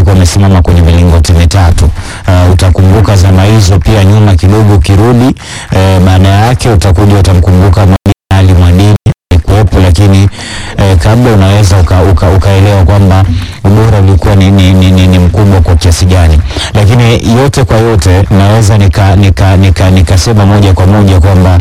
walikuwa wamesimama kwenye milingoti mitatu. Uh, utakumbuka zama hizo pia nyuma kidogo ukirudi, eh, baada yake utakuja utamkumbuka Mwalimu Ali Mwadini alikuwepo, lakini eh, kabla unaweza uka, uka, ukaelewa kwamba ubora ulikuwa ni, ni, ni, ni, ni mkubwa kwa kiasi gani, lakini yote kwa yote naweza nikasema nika, nika, nikasema moja kwa moja kwamba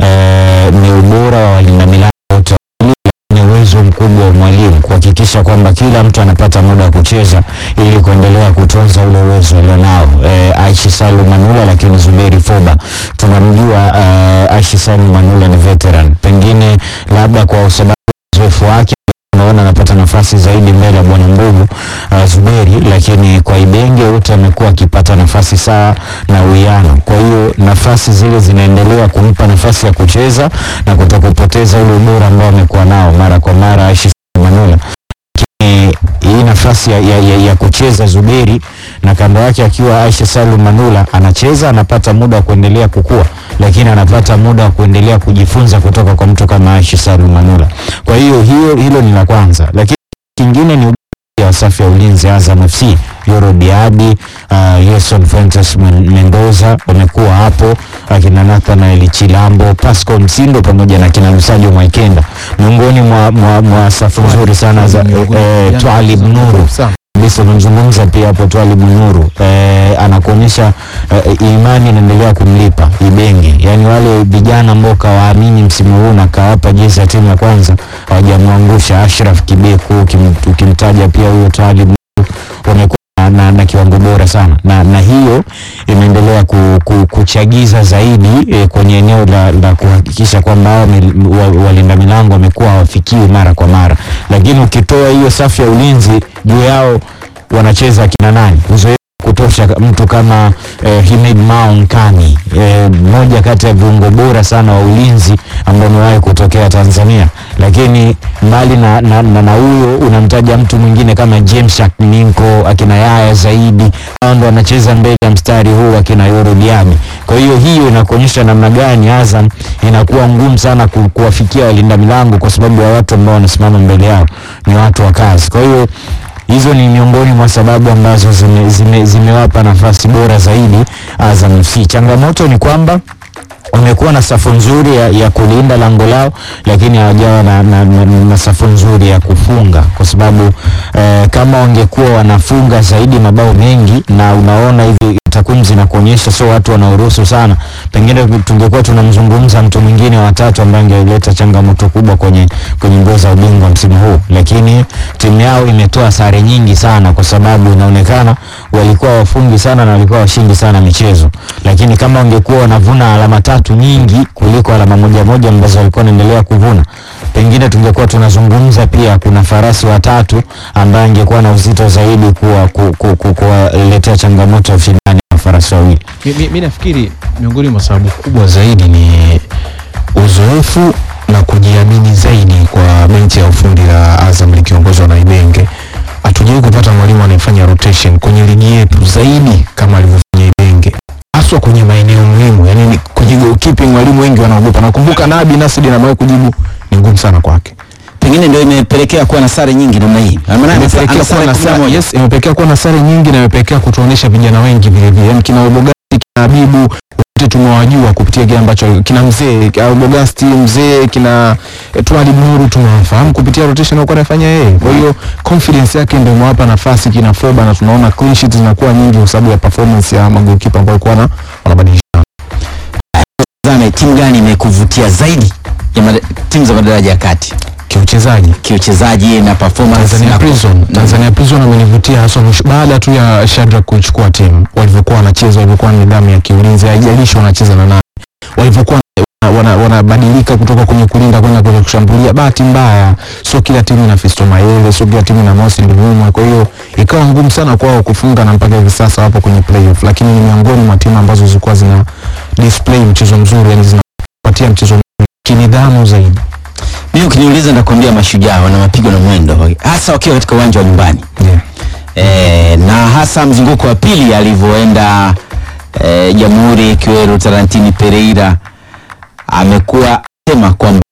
eh, ni ubora wa walinda milango wote ni uwezo mkubwa wa mwalimu kuhakikisha kwamba kila mtu anapata muda wa kucheza ili kuendelea kutunza ule uwezo alionao. E, Aishi Salum Manula, lakini Zuberi Foba tunamjua. Uh, Aishi Salum Manula ni veteran, pengine labda kwa sababu uzoefu wake unaona anapata nafasi zaidi mbele ya bwana Mbugu uh, Zuberi, lakini kwa Ibenge wote amekuwa akipata nafasi sawa na uwiano. Kwa hiyo nafasi zile zinaendelea kumpa nafasi ya kucheza na kutokupoteza ule ubora ambao amekuwa nao mara kwa mara Aishi Manula. Lakini hii nafasi ya, ya, ya, ya kucheza Zuberi na kando yake akiwa Aisha Salum Manula anacheza, anapata muda wa kuendelea kukua, lakini anapata muda wa kuendelea kujifunza kutoka kwa mtu kama Aisha Salum Manula. Kwa hiyo hiyo hilo ni la kwanza, lakini kingine ni ya safu ya ulinzi Azam FC Yoro Diaby, uh, Yerson Fuentes Men- Mendoza wamekuwa hapo, akina Nathanael Chilambo, Pascal Msindo pamoja na kina Lusajo Mwaikenda miongoni mwa, mwa, mwa safu nzuri sana za eh, Twalib Nuru kabisa umemzungumza pia hapo Twalib Nuru eh, anakuonyesha eh, imani inaendelea kumlipa Ibenge, yaani wale vijana ambao kawaamini msimu huu na kawapa jezi ya timu ya kwanza hawajamwangusha. Ashraf Kibeku ukim- ukimtaja pia huyo Twalib Nuru wamekuwa na, na, na kiwango bora sana na, na hiyo imeendelea ku, ku, kuchagiza zaidi eh, kwenye eneo la, la kuhakikisha kwamba hao mil- wa- walinda milango wamekuwa hawafikiwi mara kwa mara, lakini ukitoa hiyo safu ya ulinzi juu yao wanacheza kina nani uzoefu kutosha mtu kama eh, Himid Mao Nkani eh, mmoja kati ya viungo bora sana wa ulinzi ambao amewahi kutokea Tanzania, lakini mbali na na, na, na huyo unamtaja mtu mwingine kama James Shakninko akina Yaya Zaidi, hao ndo wanacheza mbele ya mstari huu akina Yoro Diaby. Kwa hiyo hiyo inakuonyesha namna gani Azam inakuwa ngumu sana ku, kuwafikia walinda milango kwa sababu ya watu ambao wanasimama mbele yao ni watu wa kazi. Kwa hiyo hizo ni miongoni mwa sababu ambazo zime, zime, zimewapa nafasi bora zaidi Azam FC. Changamoto ni kwamba wamekuwa na safu nzuri ya, ya kulinda lango lao, lakini hawajawa na, na, na, na safu nzuri ya kufunga, kwa sababu eh, kama wangekuwa wanafunga zaidi mabao mengi, na unaona hivi takwimu zinakuonyesha sio watu wanaoruhusu sana, pengine tungekuwa tunamzungumza mtu mwingine watatu ambaye angeleta changamoto kubwa kwenye kwenye mbio za ubingwa msimu huu, lakini timu yao imetoa sare nyingi sana, kwa sababu inaonekana walikuwa wafungi sana na walikuwa washindi sana michezo, lakini kama wangekuwa wanavuna alama tatu nyingi kuliko alama moja moja ambazo walikuwa wanaendelea kuvuna, pengine tungekuwa tunazungumza pia kuna farasi watatu ambaye angekuwa na uzito zaidi kuwa ku- ku- ku- kuwaletea changamoto ya ushindani wa farasi wawili. Mi, mi, mi nafikiri miongoni mwa sababu kubwa zaidi ni uzoefu na kujiamini zaidi kwa benchi ya ufundi la Azam likiongozwa na Ibenge. Hatujawahi kupata mwalimu anayefanya rotation kwenye ligi yetu zaidi kama alivyofanya Ibenge, haswa kwenye maeneo muhimu, yani ni kwenye goalkeeping walimu wengi wanaogopa. Nakumbuka Nabi Nasri amewahi kujibu, ni ngumu sana kwake. pengine ndio imepelekea kuwa na sare nyingi namna hii. Maana ana- Imepelekea ana kuwa sare na kumi na sare, moja. yes, imepelekea kuwa na sare nyingi na imepelekea kutuonesha vijana wengi vile vile, yani kina Obogasti, kina Habibu wote tumewajua kupitia kile ambacho kina mzee kina Obogasti mzee kina eh, Twalib Nuru tumewafahamu kupitia rotation alikuwa anafanya yeye. Kwa hiyo confidence yake ndio imewapa nafasi kina Foba na tunaona clean sheets zinakuwa nyingi kwa sababu ya performance ya magolikipa ambao walikuwa na wanabadilisha. Zame, timu gani imekuvutia zaidi ya mada- timu za madaraja ya kati Kiuchezaji kiuchezaji na performance Tanzania na Prison, Tanzania Prison amenivutia hasa mwisho baada tu ya Shadrack kuchukua timu, walivyokuwa wanacheza, walivyokuwa na nidhamu ya kiulinzi, haijalishi wanacheza na nani, walivyokuwa wana- wana- wanabadilika kutoka kwenye kulinda kwenda kwenye kushambulia. Bahati mbaya, sio kila timu ina Fisto Mayele, sio kila timu ina Mosi Ndumumwe, kwa hiyo ikawa ngumu sana kwao kufunga, na mpaka hivi sasa wapo kwenye playoff, lakini ni miongoni mwa timu ambazo zilikuwa zina display mchezo mzuri, yani zinapatia mchezo mzuri kinidhamu zaidi. mimi ukiniuliza nakwambia mashujaa wana mapigo na mwendo hasa wakiwa katika uwanja wa nyumbani Yeah. e, na hasa mzunguko wa pili alivyoenda e, Jamhuri Kiweru Tarantini Pereira amekuwa sema kwamba